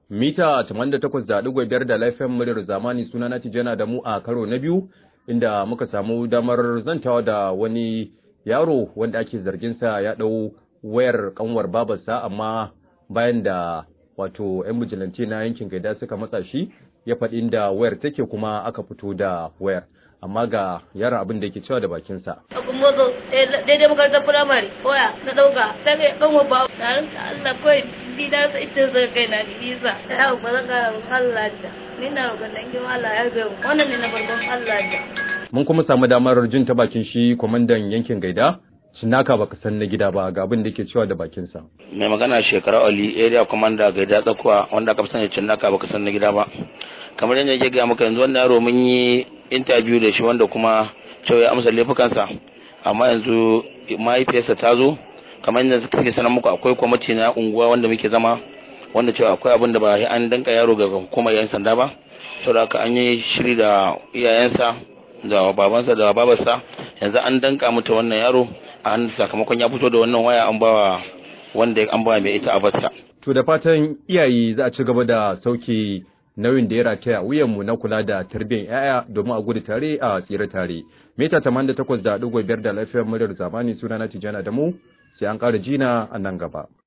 mita 88.5 da laifin muryar zamani suna na tijana da mu a karo na biyu inda muka samu damar zantawa da wani yaro wanda ake zarginsa ya ɗau wayar kanwar babarsa amma bayan da wato 'yan bijilanci na yankin gaida suka matsa shi ya faɗi inda wayar take kuma aka fito da wayar amma ga yaron abin da yake cewa da bakinsa. Abin mazo daidai makarantar firamare waya na ɗauka ta kai kanwa ba tarin da Allah kawai ni na sa ita zai kai na nisa ta yau ba zan kara roƙon Allah da ni na roƙon da in Allah ya zai wannan ne na farkon Allah da. Mun kuma samu damar jin ta bakin shi kwamandan yankin gaida Shinaka baka san na gida ba ga abin da yake cewa da bakinsa. Mai magana shekara Ali area commander gaida tsakuwa wanda aka fi sani Cinnaka baka san na gida ba. Kamar yadda yake ga maka yanzu wannan yaro mun yi interview da shi wanda kuma cewa ya amsa laifukansa amma yanzu mahaifiyarsa ta zo kamar yadda suke sanar muku akwai kwamiti na unguwa wanda muke zama wanda cewa akwai abin da ba an danka yaro ga hukumar yan sanda ba saboda haka an yi shiri da iyayensa da babansa da babarsa yanzu an danka mata wannan yaro an sakamakon ya fito da wannan waya an bawa wanda an bawa mai ita abarsa To da fatan iyaye za a ci gaba da sauke nauyin da ya rataya wuyanmu na kula da tarbiyyar yaya domin a gudu tare a tsira tare. Mita 88.5 da lafiyar muryar zamani suna na Tijjana da mu sai an ƙara jina a nan gaba.